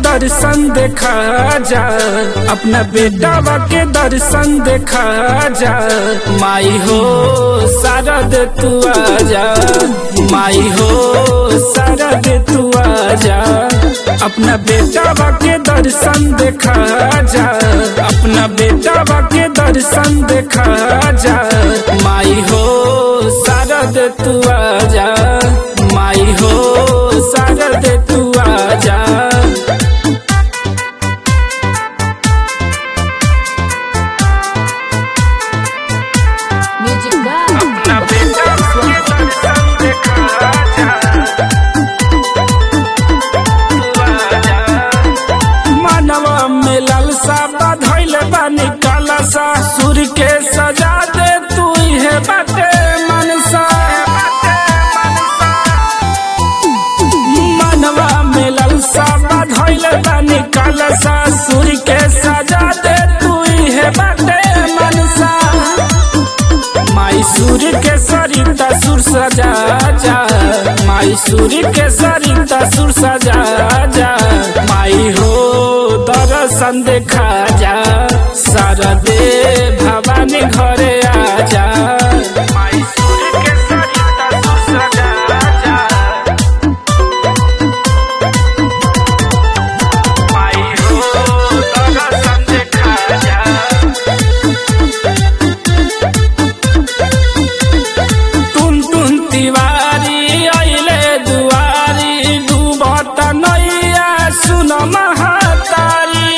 दर्शन देखा जा अपना बेटावा के दर्शन देखा जा माई हो शारद तू आजा माई हो शारद तू आजा अपना बेटावा के दर्शन देखा जा अपना बेटावा के दर्शन देखा जा माई हो शारद तू आजा माई हो शारद तू आजा Music God. अपना बेटावा के दर्शन देखा जा तू आजा मानवा में लालसा बधैल बानी कालसा सूर्य के सजा दे तू है बाटे मनसा मानवा में लालसा बधैल बानी कालसा सूर्य के सजा दे तू है बाटे मनसा माई सूर्य के सरिता सुर सजा जा माई सूर्य के सरिता सुर सजा जा माई हो दर्शन देखा जा शारदे भवानी घरे आ जा माई सूर्य के सरिता सुर सजा जा माई हो दर्शन देखा जा टुन टुन तिवारी अइले दुआरी डुबत नैया सुन महातारी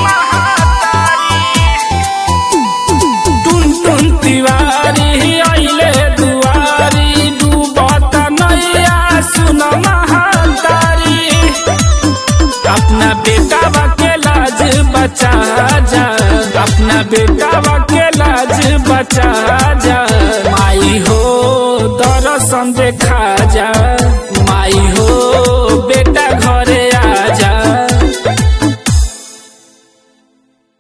टुन टुन तिवारी अइले दुआरी डुबत नैया सुन महातारी अपना बेटा के लाज बचा जा अपना बेटा के लाज बचा जा